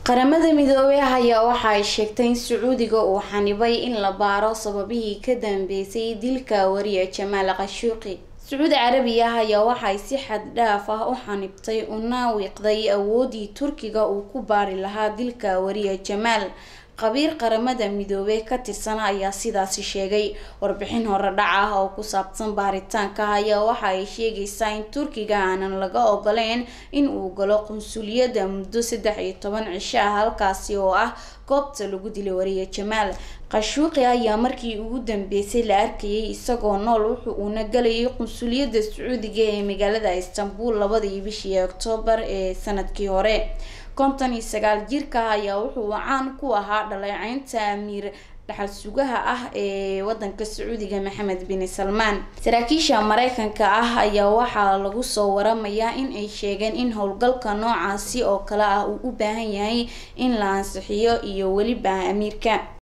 qaramada midoobey ayaa waxa ay sheegtay in sacuudiga uu xanibay in la baaro sababihii ka dambeysay dilka wariye jamaal khashuuqi sacuudi carabiya ayaa waxay si xad dhaaf ah u xanibtay una wiiqday awoodii turkiga uu ku baari lahaa dilka wariye jamaal qabiir qaramada midoobey ka tirsan ayaa sidaasi sheegay warbixin hore dhac ah oo ku saabsan baaritaanka ayaa waxa ay sheegaysaa in turkiga aanan laga ogoleyn in uu galo qunsuliyadda muddo saddex iyo toban cisho ah halkaasi oo ah goobta lagu dilay wariye jamaal khashuuqi ayaa markii ugu dambeysay la arkayay isagoo nool wuxu uuna galayay qunsuliyadda sacuudiga ee magaalada istanbul labadii bishii oktoobar ee sanadkii hore konton iyo sagaal jirka ayaa wuxuu caan ku ahaa dhaleeceynta amiir dhaxal sugaha ah ee wadanka sacuudiga maxamed bin salmaan saraakiisha mareykanka ah ayaa waxaa lagu soo waramayaa in ay sheegeen in howlgalka noocaasi oo kale ah uu u baahan yahay in la ansixiyo iyo weliba amiirka